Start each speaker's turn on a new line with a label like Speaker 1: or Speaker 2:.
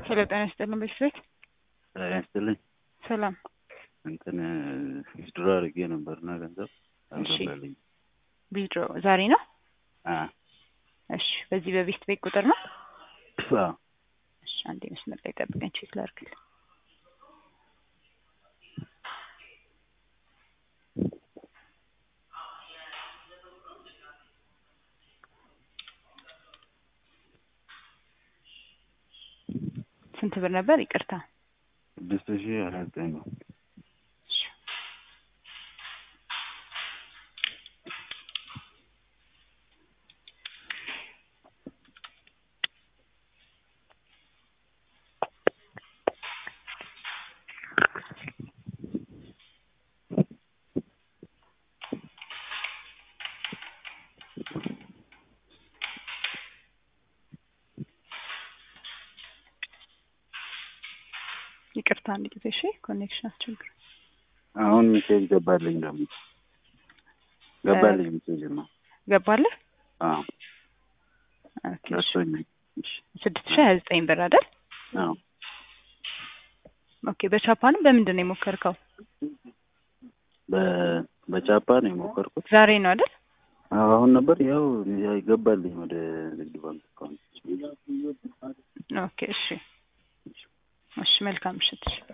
Speaker 1: ሄሎ ጤና ይስጥልን ቤተሰቤት
Speaker 2: ጤና ይስጥልኝ።
Speaker 1: ሰላም
Speaker 2: እንትን ዊዝድሮ አድርጌ ነበርና ገንዘብ አልገባልኝ።
Speaker 1: ቢድሮ ዛሬ ነው?
Speaker 2: አ
Speaker 1: እሺ በዚህ በቤት ቤት ቁጥር ነው?
Speaker 2: አዎ
Speaker 1: እሺ አንዴ መስመር ላይ ጠብቀኝ ቼክ ላድርግልህ። ስንት ብር ነበር? ይቅርታ
Speaker 2: ስድስት ሺህ ሀያ ዘጠኝ ነው።
Speaker 1: እሺ ይቅርታ አንድ ጊዜ እሺ፣ ኮኔክሽን አስቸግር
Speaker 2: አሁን ሜሴጅ ገባልኝ ደግሞ ገባልኝ ሜሴጅ ነው።
Speaker 1: ገባልህ?
Speaker 2: አዎ
Speaker 1: ኦኬ እሺ።
Speaker 2: ደርሶኛል። እሺ
Speaker 1: ስድስት ሺህ ሀያ ዘጠኝ ብር አይደል?
Speaker 2: አዎ
Speaker 1: ኦኬ በቻፓንም በምንድን ነው የሞከርከው?
Speaker 2: በ- በቻፓ ነው የሞከርኩት።
Speaker 1: ዛሬ ነው አይደል?
Speaker 2: አዎ አሁን ነበር ያው ያው ገባልኝ ወደ ንግድ ባንክ አካውንት።
Speaker 1: ኦኬ እሺ እሺ መልካም ምሽት።